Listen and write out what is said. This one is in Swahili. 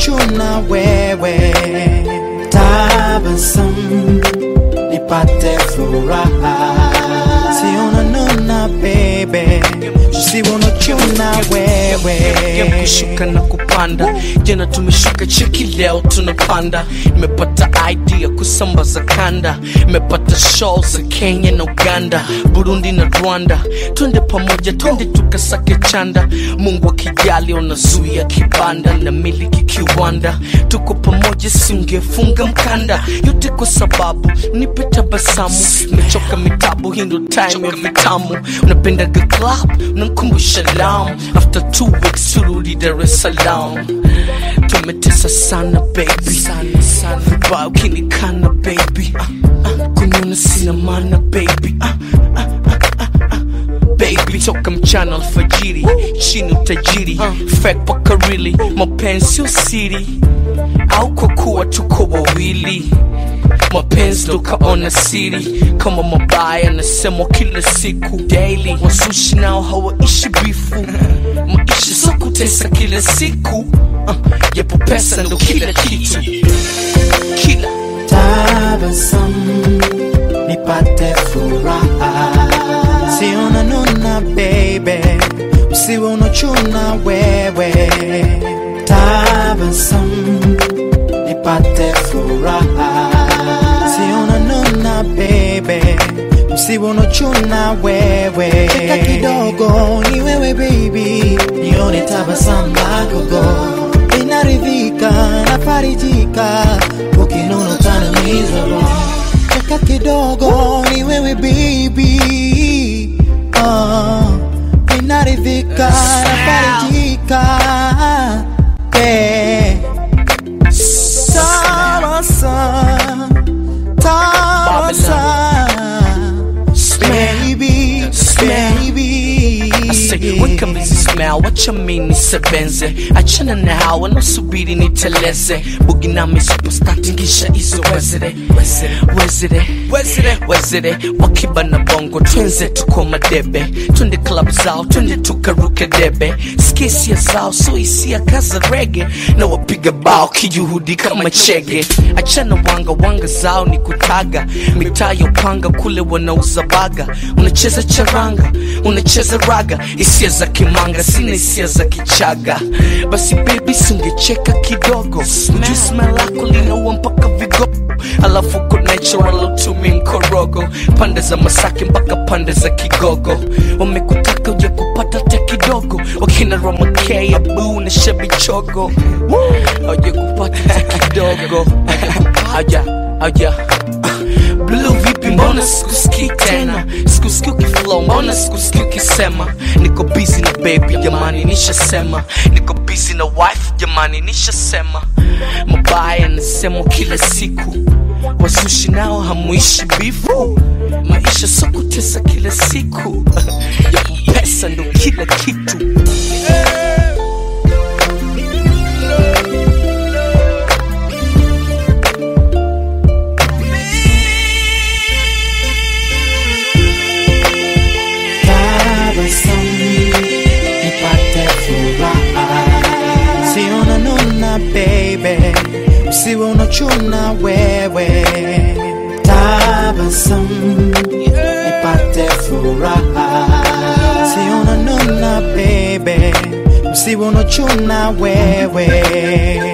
unachuna wewe, tabasamu nipate furaha, si unanuna baby, si unachuna Game wewe. kushuka na kupanda jana tumeshuka cheki leo tunapanda imepata idea kusambaza kanda imepata show za kenya na uganda burundi na rwanda twende pamoja twende tukasake chanda mungu akijali unazuia kibanda na miliki kiwanda tuko pamoja singefunga mkanda yote kwa sababu nipe tabasamu nimechoka mitabu hii ndo time ya vitamu unapendaga club unankumbusha lam after two weeks turudi dar es salaam tumetesa sana baby sana sana vibaya ukinikana baby ah, ah, kuniona sina maana baby ah, ah, ah, ah, ah. Baby toka mchana alfajiri chini utajiri fake paka really mapenzi sio siri au kwa kuwa tuko wawili mapenzi tukaona siri kama mabaya nasemwa kila siku daily wasushi nao hawaishi bifu maisha so kutesa kila siku uh, yapo pesa ndo kila kitu kila tabasamu nipate furaha, si unanuna baby, usiwe unachuna wewe, tabasamu nipate furaha, si unanuna baby, usiwe unachuna wewe, cheka kidogo ni wewe baby, nione tabasamu lako go inaridhika nafarijika ukinuna utaniumiza roho cheka kidogo ni wewe baby uh, inaridhika nafarijika yeah. Tabasamu, tabasamu, baby, baby. Say, weka mizi smell, wacha mini sebenze achana na hawa nasubiri niteleze bugi nami superstar tingisha hizo wezere wezere wezere wezere wakiba na bongo twenze tuko madebe twende club zao twende tukaruke debe skisia zao so hisia kaza rege na wapiga bao kijuhudi kama chege achana wanga wanga zao ni kutaga mitaa ya upanga kule wanauza baga unacheza charanga unacheza raga hisia za kimanga sina hisia za kichaga basi bebi singecheka kidogo ujui smell lako linaua mpaka vigogo alafu uko natural utumi mkorogo pande za masaki mpaka pande za kigogo wamekutaka uja kupata hata kidogo wakina romakea buu na shebichogo auja kupata hata kidogo auja auja Blue vipi mbona sikusikii tena sikusikii ukiflow mbona sikusikii ukisema niko busy na baby jamani nishasema niko busy na wife jamani nishasema mabaya nasemwa kila siku wasushi nao hamuishi bifu maisha so kutesa kila siku yapo pesa ndo kila kitu tabasamu nipate furaha, si unanuna baby, usiwe unachuna wewe, tabasamu nipate furaha, si unanuna baby, usiwe unachuna wewe.